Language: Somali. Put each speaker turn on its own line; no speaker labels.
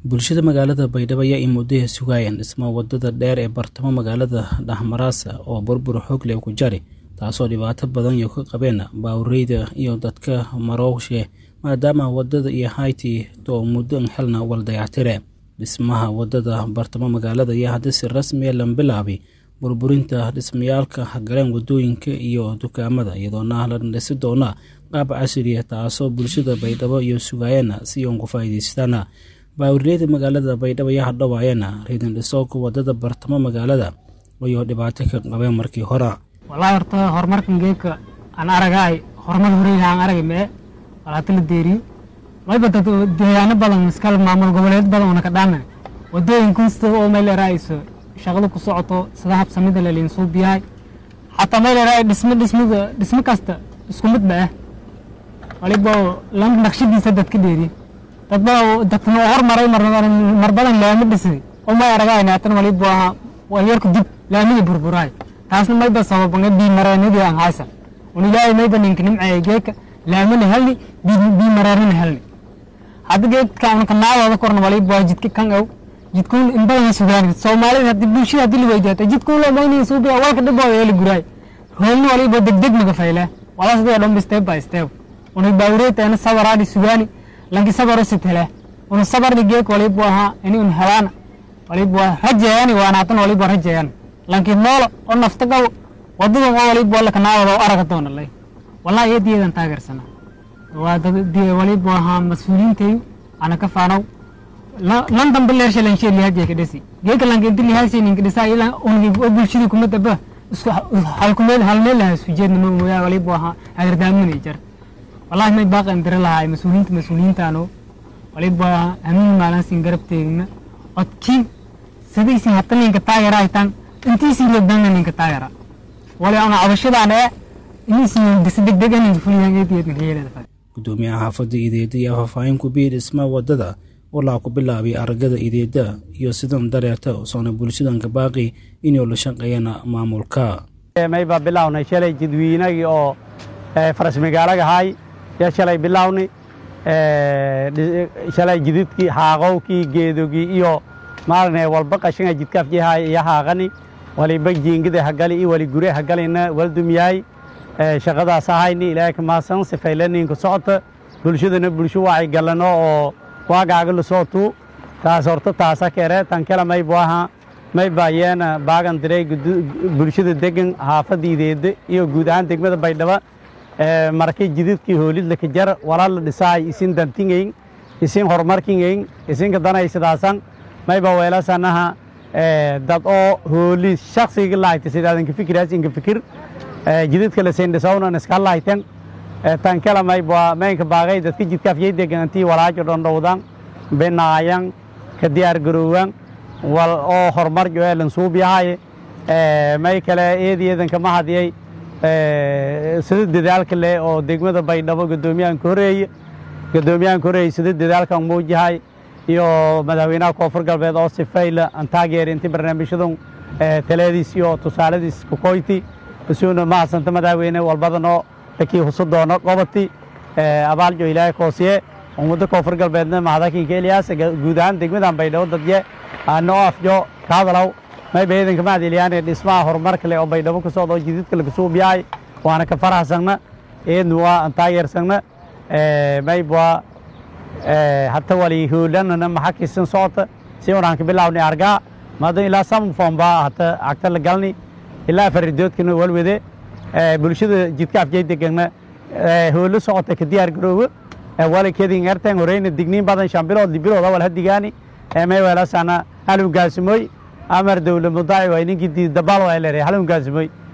bulshada magaalada baydhabo ayaa i muddaha sugaayeen dhismaha wadada dheer ee bartamo magaalada dhexmaraasa oo burbur xoog leh ku jari taasoo dhibaato badan iyo ka qabeen baawreyda iyo dadka marooshe maadaama wadada iyo hayti oo muddo xelna waldayactire dhismaha wadada bartamo magaalada ayaa hadda si rasmiya lan bilaabay burburinta dhismayaalka galeen wadooyinka iyo dukaamada iyadoona la dhisi doona qaab casriya taasoo bulshada baydhabo iyo sugaayeen si uun ku faa'iidaystaan baawriyada magaalada baydhabo ayaa hadhowaayeen riidin dhisooka wadada bartamo magaalada ayuu dhibaato ka qabeen markii hore
wallaahi horta horumarkan geedka aan aragaay horumar horeyha aan aragay mee walaata la deeriyo wayba dad deegaano badan iskal maamul goboleed badan una ka dhaaman wadooyin kunsta oo meel eraayso shaqada ku socoto sida habsamida laliin suubiyahay xataa meel eraay dhismo dhismada dhismo kasta isku mid ba ah waliba lan naqshadiisa dad ka dheeriye dad baa dadkana hormaray mar badan laami dhisay oo may aragaayna hatan waliba ahaa walyarku dib laamida burburaay taasna mayba sababanga biimareenadii aan haysa un ilaahay mayba ninka nimceeya geedka laamana helni biimareerana helni hadda geedka unka naadooda korna waliba waa jidka kan ow jidkuun inbadan sugaan soomaalida hadii bulshada hadii la weydiyaata jidkuun loo maynaya suubiya walka dhibooda yeeli guraay hoolni waliba degdeg maga fayle wala sidee dhanba step by step una baawreeteena sabaraadi sugaani lanki sabaro sitele una sabarni geedka waliba ahaa ini un helaana waliba rajeeyani waanaatan waliba rajeeyani laakiin noolo oo nafta qabo wadadan oo waliba wala kanaawada oo araga doona lay wallahi eediyeedan taageersana waa dad waliba ahaa mas-uuliyiintayu ana ka faanow lan dambe leersha lanshe lihaajee ka dhesi geeka lanka inti lihaashe ninka dhisaa ilaa ungi oo bulshadii kuma daba isku halkumeed halmeel lahaa isku jeedna ma mooyaa waliba ahaa agardaaminay jar wallahi may baaqan dira lahaa mas-uuliyiinta mas-uuliyiintaano waliba ahaa amiin maalansin garab teegna odkii sidaysin hata ninka taageera haytaan intiisii lobdana ninka taageera wali ana cabashadaan ee inaysin disi degdeg ninka fuliyaan eediyeedna yeelada
gudoomiyaha xaafadda ideeda iyo faahfaahin ku biir dhismaha wadada walaa ku bilaabay aragada ideeda iyo sidan dareerta soona bulshadanka baaqi inuu la shaqeeyana maamulka
maybaa bilawnay shalay jadwiinagii oo faras magaalaga ahay yaa shalay bilawnay shalay jididkii xaaqowkii geedogii iyo maalne walba qashinga jidkaafjihay iyo haaqani waliba jiingida hagali iyo wali gure hagalina waldumyahay shaqadaas ahayni ilaahay kamaasan sifaylaninka socota bulshadana bulsho wacay galano oo waagaaga lasootu taas horta taasa kere tankela maybu aha mayba yeena baagan diray bulshada degan haafadiideeda iyo guud ahaan degmada baydhaba markay jididkii hoolidlaka jar walaa la dhisaay isin dantingeyn isin horumarkingeyn isinka danaysidaasan mayba weelasanaha dad oo hooli shaksiga lahayta sidaadanka fikiraas inka fikir jididka lasendhisawnan iska lahayten tankela mayba maynka baagay dadka jidkaafyay deganantii walaajo dhondhowdan binaayan ka diyaar garoowan wal oo horumar joeelan suubyahay may kale eediyeedanka ma hadiyay sida dadaalka leh oo degmada baydhabo gadoomiyahanka horeeye gadoomiyahanka horeeye sida dadaalkan muujahay iyo madaxweynaha koonfur galbeed oo sifayla aan taageer inti barnaamijyadan taladiis iyo tusaaladiis kukoyti isuuna mahadsanta madaxweyne walbadanoo lakii husu doono qobati abaaljo ilaahay koosiye ummadda koonfur galbeedna mahadakinka eliyaas guud ahaan degmadan baydhabo dadye ano afjo kaadalaw mayba eedanka mahadeliyaane dhismaha horumarka leh oo baydhabo ka socda oo jididka lakasuubyahay waana ka farahsagna eedna waa aan taageersagna mayba hata wali hoolanana maxakisan socota si unaan ka bilaawni argaa madan ilaa samfomba hata agta la galni ilaa faridoodkana walwade bulshada jidka afjay degana hoolo socota ka diyaar garoowo wali kedin erten horeyna digniin badan shan bilood libilood awal hadigaani may weelasana halun gaasimoy amar dowla mudaaci way ninkii dabaal waa leeyahay halun gaasimoy